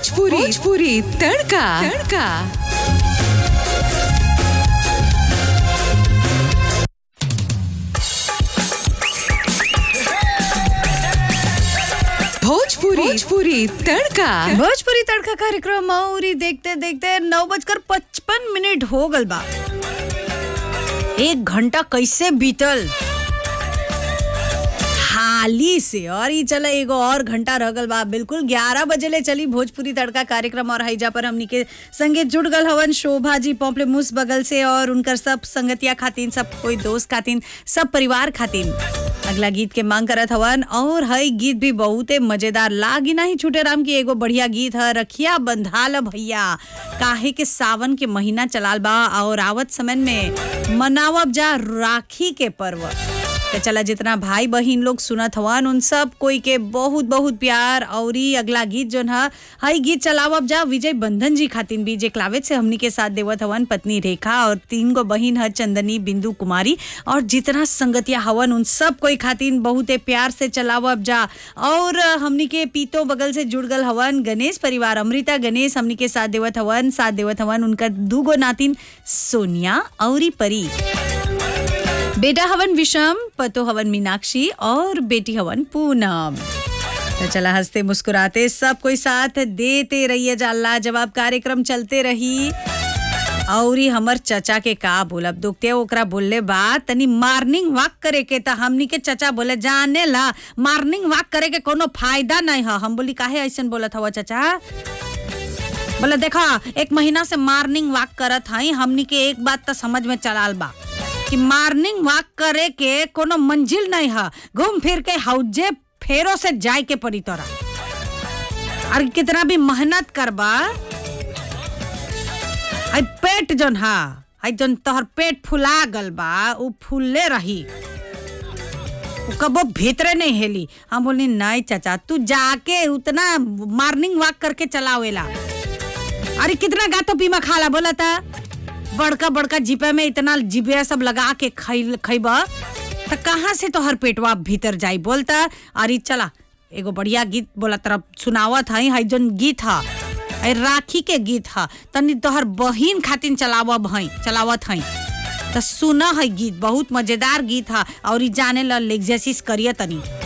भोजपुरी भोजपुरी तड़का तड़का भोजपुरी भोजपुरी तड़का भोजपुरी तड़का कार्यक्रम और ही देखते देखते नौ बजकर पचपन मिनट हो गल बा एक घंटा कैसे बीतल हाली से और ही चला एगो और घंटा रह गल बा बिल्कुल ग्यारह बजे ले चली भोजपुरी तड़का कार्यक्रम और हैजा पर हमनी के संगे जुड़ गल हवन शोभा जी पोपले मुस बगल से और उनकर सब संगतिया खातिन सब कोई दोस्त खातिन सब परिवार खातिन अगला गीत के मांग करत हवन और हई गीत भी बहुते मजेदार लागी नहीं छूटे राम की एगो बढ़िया गीत है रखिया बंधाल भैया काहे के सावन के महीना चलाल बा और आवत समय में मनावब जा राखी के पर्व तो चला जितना भाई बहिन लोग सुनत हवन उन सब कोई के बहुत बहुत प्यार और ई अगला गीत जोन है हई गीत चलावब जा विजय बंधन जी खातिन भी जे क्लावेज से हमनी के साथ देवत हवन पत्नी रेखा और तीन गो बहिन है चंदनी बिंदु कुमारी और जितना संगतिया हवन उन सब कोई खातिन बहुते प्यार से चलावब जा और हमनी के पीतो बगल से जुड़ गल हवन गणेश परिवार अमृता गणेश हमनी के साथ देवत हवन साथ देवत हवन उनकर दूगो नातिन सोनिया और परी बेटा हवन विषम पतो हवन मीनाक्षी और बेटी हवन पूनम तो चला हंसते मुस्कुराते सब कोई साथ देते रहिए जा जवाब कार्यक्रम चलते रही और ही हमर चचा के का बोलब दुखते ओकरा बोलले बा तनी मार्निंग वॉक करे के त हमनी के चचा बोले जाने ला मार्निंग वॉक करे के कोनो फायदा नहीं है हम बोली काहे ऐसन बोलत हवा चचा बोले देखा एक महीना से मार्निंग वॉक करत हई हमनी के एक बात तो समझ में चलाल बा कि मार्निंग वॉक करे के कोनो मंजिल नहीं है घूम फिर के हौजे फेरो से जाए के पड़ी तोरा और कितना भी मेहनत करबा आई पेट जोन हा आई जोन तोहर पेट फुला गल बा उ फुलले रही उ कबो भीतरे नहीं हेली हम बोली नहीं चाचा तू जाके उतना मॉर्निंग वॉक करके चलावेला अरे कितना गातो पीमा खाला बोला था बड़का बड़का जिपे में इतना जिबे सब लगा के खैल खैब तो कहाँ से तोहर पेटवा भीतर जाई बोलता अरे चला एगो बढ़िया गीत बोला तरफ सुनावत हई हई जोन गीत ह हई राखी के गीत ह तनी तोहर बहिन खातिन चलावब हई चलावत हई तो सुना है गीत बहुत मजेदार गीत है और ई जाने ला लेग्जेसिस करिए तनी